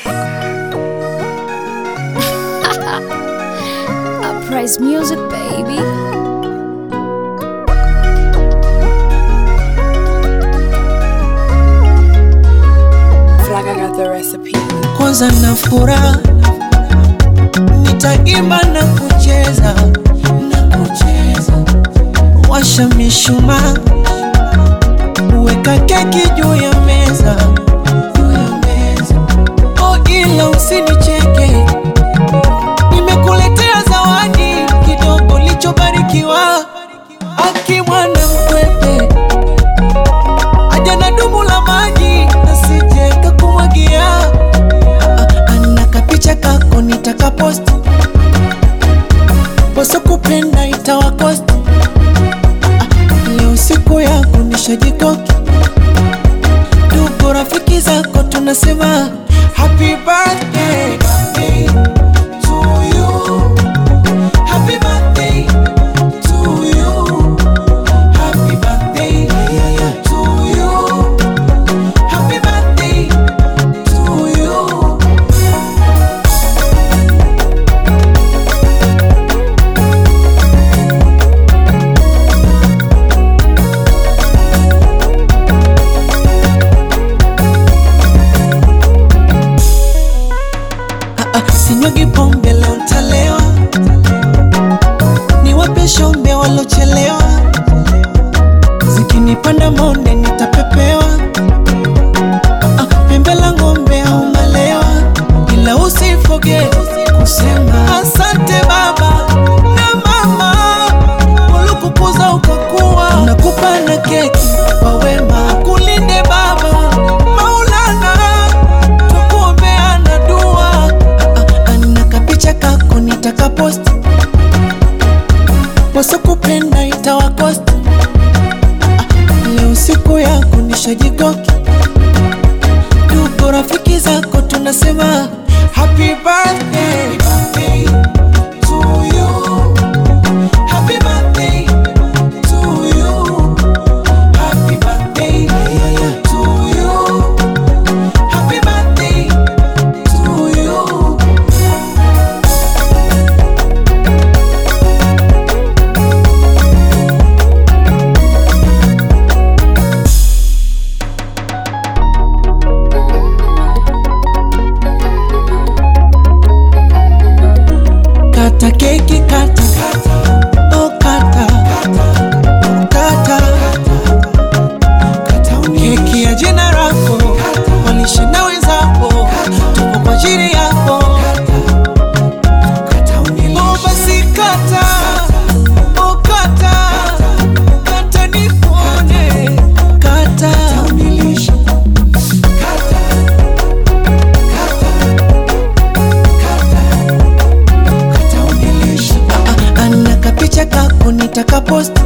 Uprise music, baby. Flag, I got the recipe. kwanza na furaha nitaimba na kucheza na kucheza washa mishumaa weka keki juu ya meza juu ya meza oh ila usinicheke nimekuletea zawadi kidogo lichobarikiwa akimwana mkwepe aja na dumu la maji nasije kakumwagia ana kapicha kako nitakaposti poso kupenda itawakosti leo siku yako nishajikoki ndugu rafiki zako tunasema happy birthday to you. Happy birthday to you. Happy birthday to you. Happy birthday to you. Ah, ah, sinyagi pombe leo ntalewa, niwape shombe walochelewa, zikinipanda monde nitapepewa, Ah, ah, pembe la ng'ombe au malewa, ila usifoge kusema asante baba na mama, ulikukuza ukakuwa, nakupa na keki kwa wema, kulinde baba Maulana tukuombeana dua Ah, ah, ana kapicha kako nitakaposti wasokupenda itawakosti Ah, ah, leo siku yako nishajikoki ndugu rafiki zako tunasema happy birthday to you. Happy birthday to you. Happy birthday to you. Happy birthday to you. Kata keki kata Oh kata Kata Keki ya jina lako Walishe na wenzako Tupo kwa ajili yako Oh basi kata Oh kata Kata nikuone Kata Ah, ah, ana kapicha kako nitakaposti